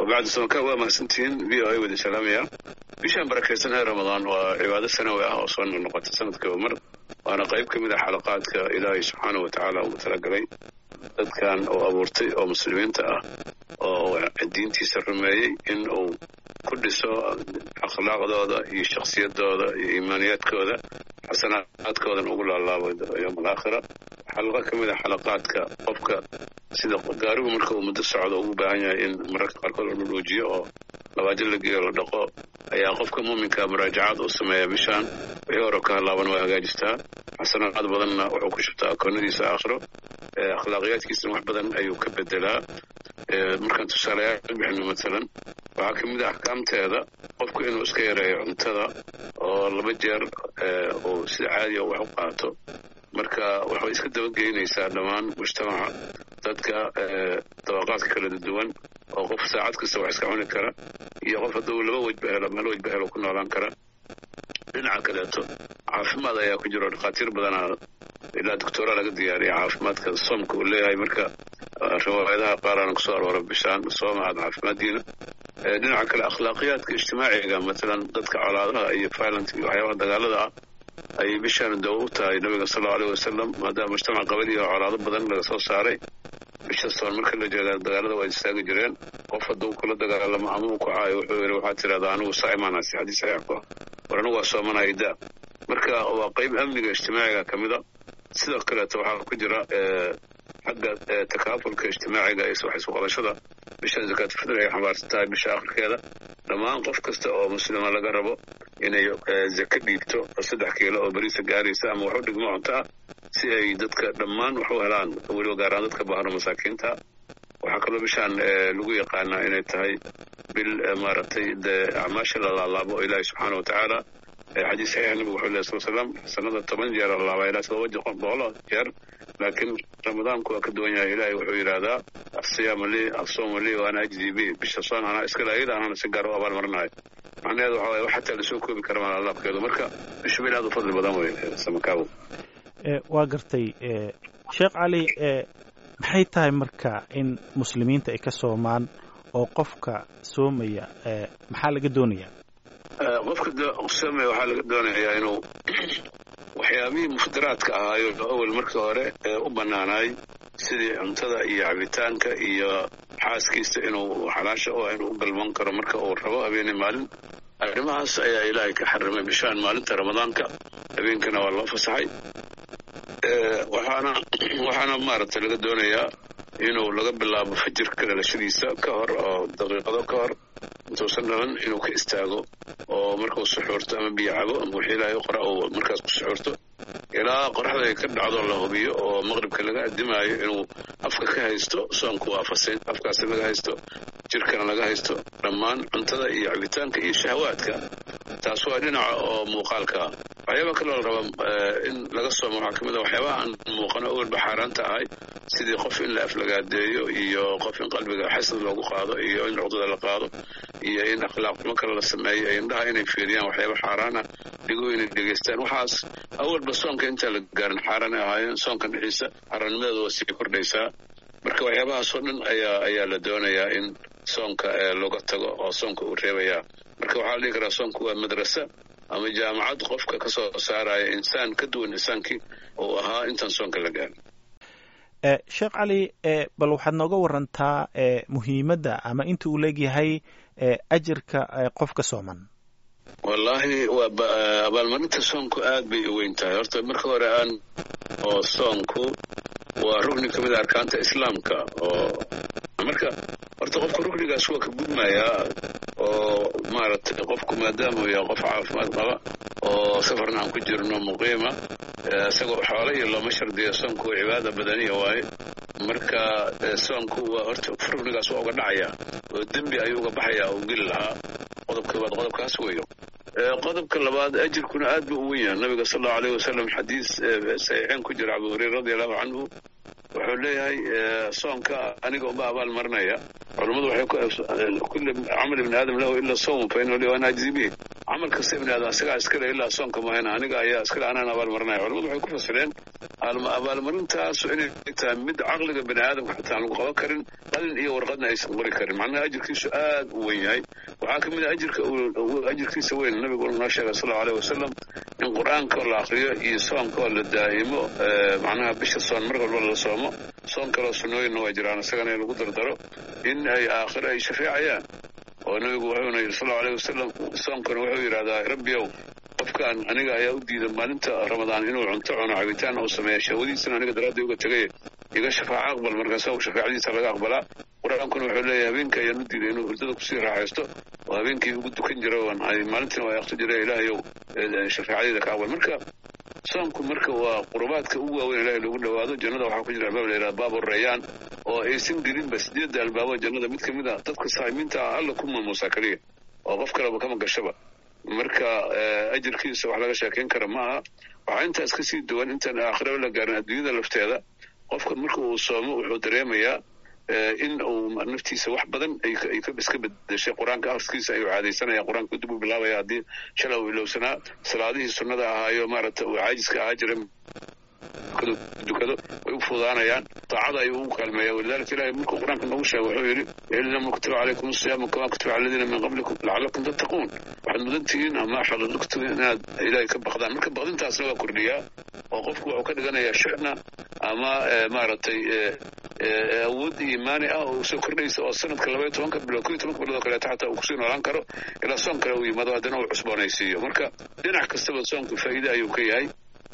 wabacdi samaka waa mahadsantihiin v o a wada salaamaya bishaan barakaysan ee ramadaan waa cibaado sanawi ah oo soo noqnoqota sanadkiiba mar waana qayb ka mid ah xalaqaadka ilaahay subxaana wa tacaala ugu talagalay dadkan oo abuurtay oo muslimiinta ah oo diintiisa rumeeyey in uu ku dhiso akhlaaqdooda iyo shakhsiyadooda iyo iimaaniyaadkooda xasanaadkoodan ugu laalaabo yowm alaakhira xalaqo ka mid ah xalaqaadka qofka sida gaarigu marka uu muddo socdo ugu baahan yahay in mararka qaarkood la dhudhuujiyo oo labaajo la geeyo la dhaqo ayaa qofka muuminka muraajacaad uu sameeya bishaan wixii hore ka halaaban waa hagaajistaa xasanaad badanna wuxuu ku shubtaa akoonadiisa aakhiro akhlaaqiyaadkiisana wax badan ayuu ka bedelaa markaan tusaalayaal bixino maalan waxaa ka mid ah axkaamteeda qofku inuu iska yareeyo cuntada oo laba jeer uu sida caadiya wax u qaato marka waxay iska dabageynaysaa dhammaan mujtamaca dadka dabaqaadka kala duwan oo qof saacad kasta wax iska cuni kara iyo qof hadduu laba wejba helo meel wejba helo ku noolaan kara dhinaca kaleeto caafimaad ayaa ku jiro dhakhaatiir badanaa ilaa doctora laga diyaariya caafimaadka soomka uu leeyahay marka riwaayadaha qaar aan kusoo aroora bishaan sooma aad caafimaaddiina dhinaca kale akhlaaqiyaadka ijtimaaciga matalan dadka colaadaha iyo violent iyo waxyaabaha dagaalada ah ayay bishaan dawo u tahay nabiga sal allau aleyh wasalam maadaama mujtamac qabadihi oo colaado badan laga soo saaray bisha soon marka la jeeda dagaalada waa istaagi jireen qof hadduu kula dagaalamo ama uu kacaayo wuxuu yidhi waxaad tidhahdaa anigu saa'imaanaasi xadiis saxiix ku ah war anigu waa soomanaya daa marka waa qayb amniga ijtimaaciga ka mid a sidoo kaleeto waxaa ku jira xagga takaafulka ijtimaaciga iyo wax isu qabashada bishan zakaatulfitr ay xambaarsan tahay bisha akhirkeeda dhammaan qof kasta oo muslima laga rabo inay zaka dhiibto saddex kiilo oo beriisa gaaraysa ama wax u dhigmo cunto ah si ay dadka dhammaan wax u helaan weliba gaaraan dadka baahno masaakiinta waxaa kaloo bishaan lagu yaqaanaa inay tahay bil maaragtay dee acmaasha la laalaabo oo ilaahi subxaana wa tacaala xadiis saxiix nabigu wuxuu lehy sal slam sanada toban jeer la laabaa ilaa todoba boqol jeer laakiin ramadaanku waa ka duwan yahay ilaahay wuxuu yidhaahdaa asiyaamu lii asoomu lii waana ajdi bi bisha soon anaa iskale ayada anaana si gaar u abaalmarinayo macnaheedu waxa waye wax xataa lasoo koobi kara maa alaabkeedu marka bishu bil aad u fadli badan wey samakaawo waa gartay sheekh cali maxay tahay marka in muslimiinta ay ka soomaan oo qofka soomaya maxaa laga doonaya qofka soomaya waxaa laga doonayaa inuu waxyaabihii muftiraadka ahaayo awel markii hore ee u bannaanaay sidii cuntada iyo cabitaanka iyo xaaskiisa inuu xalaasha u inuu u galman karo marka uu rabo habeenii maalin arrimahaas ayaa ilaahay ka xarimay bishaan maalinta ramadaanka habeenkana waa loo fasaxay waxaana waxaana maaragtay laga doonayaa inuu laga bilaabo fajirka dhalashadiisa ka hor oo daqiiqado ka hor intuusan dhalan inuu ka istaago oo markuu suxuurto ama biyo cabo ama wixii ilaahay qora uu markaas ku suxuurto ilaa qoraxda ay ka dhacdo la hubiyo oo maqribka laga addimaayo inuu afka ka haysto soonku waa fasayn afkaasi laga haysto jirkana laga haysto dhammaan cuntada iyo cabitaanka iyo shahawaadka taas waa dhinaca oo muuqaalka ah waxyaaba kaloo la rabaa in laga soomo waxaa ka mid a waxyaabaha aan muuqano awalba xaaraanta ahay sidii qof in la aflagaadeeyo iyo qof in qalbiga xasad loogu qaado iyo in cuqdada la qaado iyo in akhlaaq xumo kale la sameeyo iyo indhaha inay fiiriyaan waxyaaba xaaraan ah dhigo inay dhegaystaan waxaas awalba soonka intaan la gaarin xaaraanay ahaayeen soonka dhixiisa xaaraannimadeeda waa sii kordhaysaa marka waxyaabahaasoo dhan ayaa ayaa la doonayaa in soonka looga tago oo soonka uu reebayaa marka waxaa la dhihi karaa soonku waa madrasa ama jaamacad qofka ka soo saaraya insaan ka duwan insaankii uu ahaa intaan soonka la gaarin sheekh cali bal waxaad nooga warantaa muhiimadda ama inta uu leegyahay ajirka qofka sooman wallaahi waa abaalmarinta soonku aad bay u weyn tahay horta marka hore aan oo soonku waa rugni ka mid a arkaanta islaamka oo marka horta qofka rugnigaas waa ka gudmayaa oo maaragtay qofku maadaama uu yahay qof caafimaad qaba oo safarna aan ku jirno muqiima isagoo xoolo iyo looma shardiya soonku waa cibaada badaniya waaye marka soonku waa horta rugnigaas waa uga dhacaya oo dembi ayuu uga baxayaa uu geli lahaa qodobka labaad qodobkaas weeyo qodobka labaad ajirkuna aad buu u wen yahay nabiga sal allau aleyh wasalam xadiis saxiixeen ku jira abu hureyra radi allahu canhu wuxuu leeyahay soonka aniga uma abaal marinaya culammadu waxay kulli camal ibni aadam lahu ila sawm fa inahu li ana ajzi bihi camal kasta ibni aadam isagaa iskale ilaa soonka mahayna aniga ayaa iskale anaan abaal marinaya culamadu waxay ku fasireen abaalmarintaasu inay tahay mid caqliga bani aadamka xataa aan lagu qaban karin qalin iyo warqadna aysan qori karin macnaha ajirkiisu aad u weyn yahay waxaa ka mid a ajirka ajirkiisa weyn nabigu noo sheegay sal allau aleyh wasalam in qur-aanka la akriyo iyo soonka oo la daa'imo macnaha bisha soon mar walba la soomo soon kaloo sunnooyinna waa jiraan isagana in lagu dardaro in ay aakhiro ay shafeecayaan oo nabigu wuxuuna yidhi sal allau aleyh wasalam soonkana wuxuu yidhahdaa rabbiyow qofkaan aniga ayaa u diida maalinta ramadaan inuu cunto cuno cabitaan uu sameeya shahwadiisana aniga daraadda uga tegay iga shafaaco aqbal markaasa shafaacadiisa laga aqbalaa qur-aankuna wuxuu leeyahay habeenka ayaan u diiday inuu hurdada kusii raaxaysto oo habeenkii ugu dukan jira maalintiina waa aqti jira ilaahayow shafaacadeeda ka aqbal marka soomku marka waa qurubaadka ugu waaweyn ilahay loogu dhawaado jannada waxaa ku jira albaab la yidhaha baabu rayaan oo aysan gelinba sideedda albaabo jannada mid ka mid a dadka saamiinta ah alla ku maamuusaa keliya oo qof kaleba kama gashaba marka ajirkiisa wax laga sheekayn kara ma aha waxaa intaas ka sii duwan intaan aakhiraba la gaarin adduunyada lafteeda qofka marka uu soomo wuxuu dareemayaa in uu naftiisa wax badan ay iska bedeshay qur-aanka akhriskiisa ayuu caadaysanaya qur-aanka dib u bilaabaya haddii shalay uu ilowsanaa salaadihii sunnada ahaayo maaragta uu caajiska ahaa jira dukado way u fudaanayaan taacada ayuu ugu kaalmeeya walidalika ilahay markuu qur-aanka noogu sheega wuxuu yidhi inama kutiba calaykum asiyaamu kama kutiba cala aladiina min qablikum lacalakum tattaquun waxaad mudan tihiin ama xalalugtu inaad ilaahay ka baqdaan marka baqdintaasna waa kordhiyaa oo qofku wuxuu ka dhiganayaa shuxna ama maaragtay awood iimaani ah oo soo kordhaysa oo sanadka labaiyo tobanka bilood ko iyo tobanka bilood oo kaleeto xataa uu kusii noolaan karo ilaa soon kale uu yimaado haddana uu cusboonaysiiyo marka dhinac kastaba soonku faa'iide ayuu ka yahay